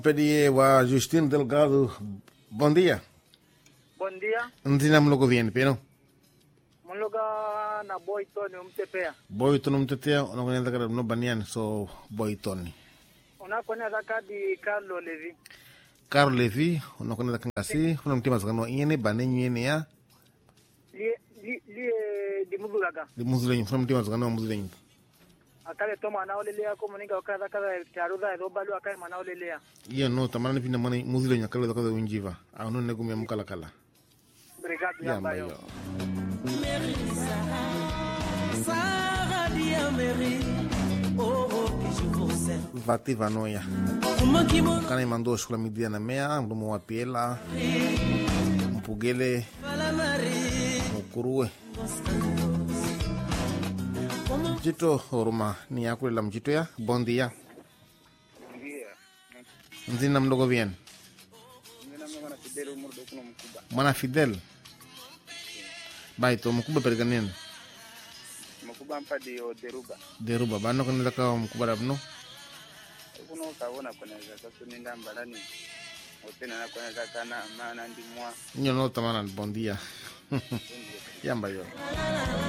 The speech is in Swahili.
Pedie wa Justino Delgado. Bom dia. Bom dia. Nzina mlogo vieni peno. Mloga na boy Tony umtepea. Boy tono mtetea unakwenda kada no banian so boy toni. Unakwenda zakadi Carlo Levi. Carlo Levi unakwenda kangasi kuna mtima zakano yene banenyu yene ya Lie li lie di muzulaga. di muzulenyu kuna mtima zakano muzulenyu. Akale toma na olelea ko muninga okaza kaza taruda ro balu akale mana olelea. Iyo no tamana ni pinda mana muzulenyu akale zakado unjiva. Ano ne gumya mukala kala. Brigade Ya yamba yo. mayo. Sarah Diameri, oh, oh, que je vous aime. Vati vanoya. Uma que mon Kana imando shula midia na mea mdomo wa piela. Mpugele fala Marie, mukuruwe. Mjito oruma ni yakulela mjito ya bondi ya. Ndia. Nzina mdogo bien. Nina mwana na Fidel Murdo kuna mkuba. Mwana Fidel. Baito mkubwa peleka nini? Mkuba mpadi o deruba. Deruba bano kanela ka mkubwa rabno. Kuno kaona kuna za kasu ninda mbalani. Otena na kuna za kana maana ndimwa. Nyo no tamana bondia. Yamba yo.